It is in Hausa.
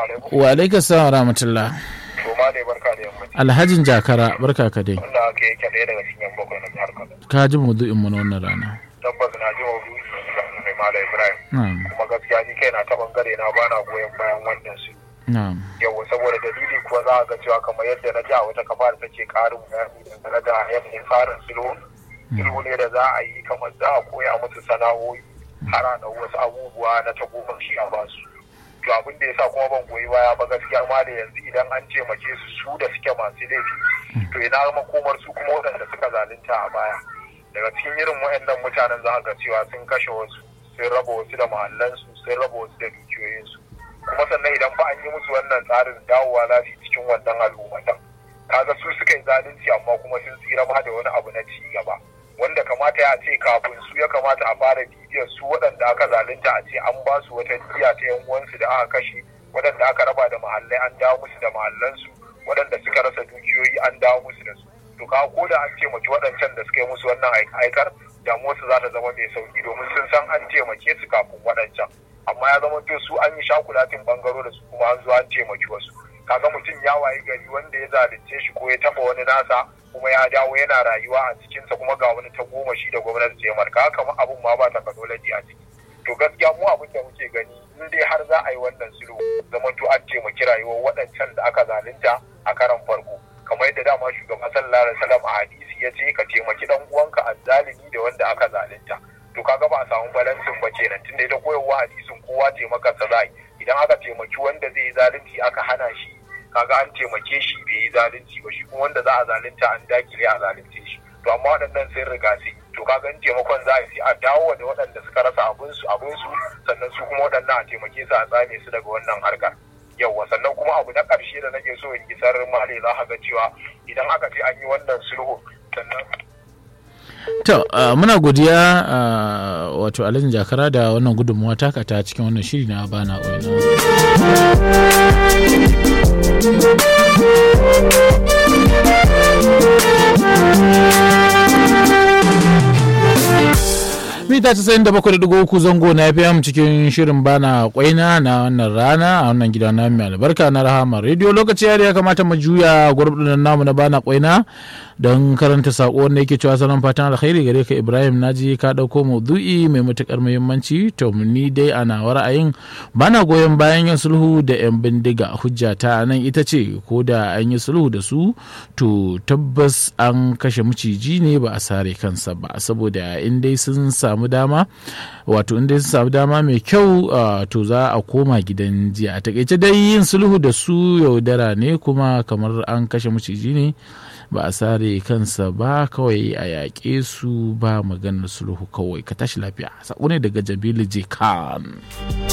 alaikum. wa alaika salam rahmatullah To ma dai barka da yammaci. alhajin jakara barka ka dai Wanda aka yake ɗaya daga cikin yan bakwai na jihar Kano. ka ji maudu'in mu na wannan rana Tabbas na ji maudu'i ga mai Malam Ibrahim. na'am Kuma gaskiya ni kaina ta bangare na bana goyon bayan wannan su. na'am Yau saboda dalili kuwa za a ga cewa kamar yadda na ji a wata kafa da take ƙarin bayani dangane da yanayin tsarin sulhu. Sulhu ne da za a yi kamar za a koya musu sana'o'i har a ɗau wasu abubuwa na tagomashi a basu. to abin da yasa kuma ban goyi baya ba gaskiya ma da yanzu idan an taimake su su da suke masu laifi to ina makomar su kuma waɗanda suka zalunta a baya daga cikin irin waɗannan mutanen za ga cewa sun kashe wasu sun raba wasu da mahallansu sun raba wasu da dukiyoyinsu kuma sannan idan ba an yi musu wannan tsarin dawowa za su yi cikin wannan al'ummatan kaga su suka yi zalunci amma kuma sun tsira ma da wani abu na ci gaba wanda kamata ya ce kafin su ya kamata a fara bibiyar su waɗanda aka zalunta a ce an ba su wata jiya ta yan uwansu da aka kashe waɗanda aka raba da mahallai an dawo musu da mahallansu waɗanda suka rasa dukiyoyi an dawo musu da su to ka ko da an taimaki waɗancan da suka yi musu wannan aikar damuwarsu za ta zama mai sauki domin sun san an taimake su kafin waɗancan amma ya zama to su an yi shakulatin bangaro da su kuma an zo an taimaki wasu kaga mutum ya wayi gari wanda ya zalunce shi ko ya taba wani nasa kuma ya dawo yana rayuwa a cikinsa kuma ga wani tagomashi da gwamnati ta yi marka haka abun ma ba technology a ciki to gaskiya mu abin da muke gani in dai har za a yi wannan sulhu zama to an taimaki rayuwar waɗancan da aka zalunta a karan farko kamar yadda dama shugaban sallallahu alaihi wasallam a hadisi ya ce ka taimaki dan uwanka azzalimi da wanda aka zalunta to kaga ba a samu balansin ba kenan tunda ita koyarwa hadisin kowa taimakarsa za idan aka taimaki wanda zai yi zalunci aka hana shi kaga an taimake shi bai yi zalunci ba shi kuma wanda za a zalunta an dakile a zalunce shi to amma waɗannan sun riga su to kaga in taimakon za a yi a dawo da waɗanda suka rasa abin su abin su sannan su kuma waɗannan a taimake su a tsame su daga wannan harkar yauwa sannan kuma abu na ƙarshe da nake so in gisar male za ka ga cewa idan aka ce an yi wannan sulhu sannan To, uh, muna godiya uh, wato Alhaji Jakara da wannan gudunmuwa taka ta cikin wannan shiri na bana ƙwaina. mita casa'in da bakwai da uku zango na FM cikin shirin bana kwaina na wannan rana a wannan gida na mai albarka na rahama rediyo lokaci ya kamata mu juya gurbin namu na bana kwaina don karanta sako wanda yake cewa salon fatan alkhairi gare ka ibrahim naji ka dauko maudu'i mai matukar muhimmanci to ni dai ana ra'ayin bana goyon bayan yin sulhu da yan bindiga hujja ta nan ita ce ko da an yi sulhu da su to tabbas an kashe maciji ne ba a sare kansa ba saboda in dai sun samu dama wato in dai sun samu dama mai kyau to za a koma gidan jiya a takaice dai yin sulhu da su yaudara ne kuma kamar an kashe maciji ne ba a sare kansa ba kawai a yaƙe su ba maganar sulhu kawai ka tashi lafiya sako ne daga jabilu j khan